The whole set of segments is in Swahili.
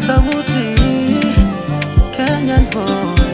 sauti Kenyan boy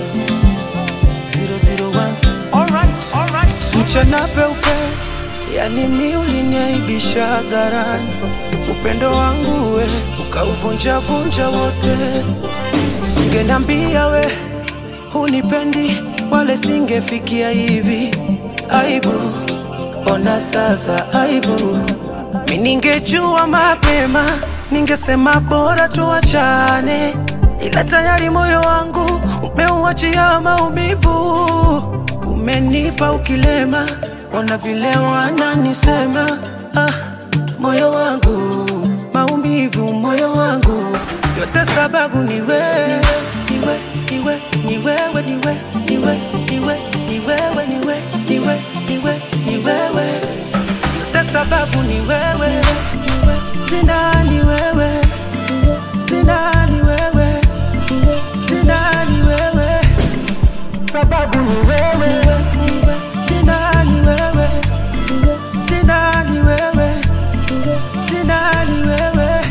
001 Alright, alright. mchana peupe, yani mi uliniaibisha hadharani, upendo wangu we ukauvunjavunja wote. Singenambia we hunipendi, wale singefikia hivi. Aibu, ona sasa aibu. Mi ningejua mapema, ningesema bora tuachane, ila tayari moyo wangu umeuachia maumivu umenipa ukilema, ona vile wananisema. Ah, moyo wangu maumivu, moyo wangu yote sababu ni wewe, niwe, niwe, ni wewe, niwe, niwe, niwe, ni wewe, niwe, niwe, niwe, ni wewe, yote sababu ni wewe, tena ni wewe, tena ni wewe, tena ni wewe sababu ni wewe, tena ni wewe, tena ni wewe, tena ni wewe.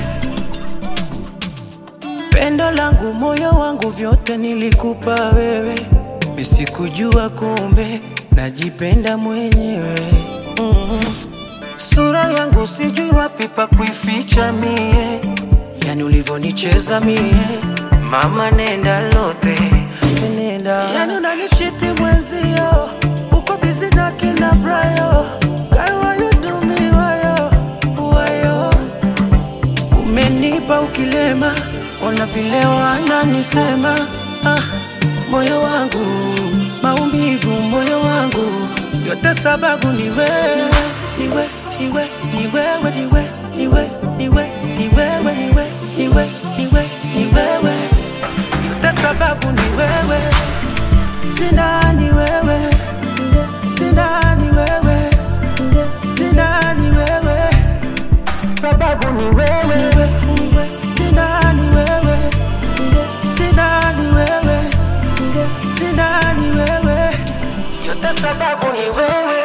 Pendo langu, moyo wangu, vyote nilikupa wewe, misikujua kumbe najipenda mwenyewe mm. Sura yangu sijui wapi pa kuificha mie, yani ulivyonicheza mie, mama nenda lote nenda, yani unanichiti mwenzio, uko busy na kina Brayo, girl why you do me wayo wayo, umenipa ukilema, ona vile wananisema ah, moyo wangu maumivu, moyo wangu yote sababu ni wewe, niwe, niwe, ni wewe, niwe, niwe, niwe, ni wewe, niwe, niwe, niwe, ni wewe, yote sababu ni wewe, tena ni wewe, tena ni wewe, tena ni wewe, sababu ni wewe, niwe, niwe, tena ni wewe, tena ni wewe, tena ni wewe, yote sababu ni wewe.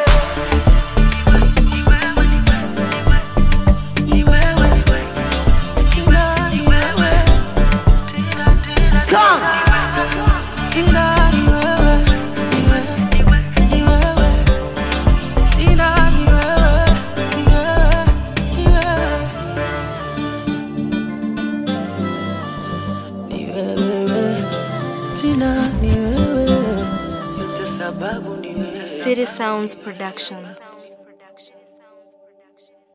Ni wewe, tena ni wewe, tena, tena, tena ni wewe, ni wewe, ni wewe, tena ni wewe, ni wewe, ni wewe. Ni wewe, tena ni wewe, yote sababu ni wewe. City Sounds Productions.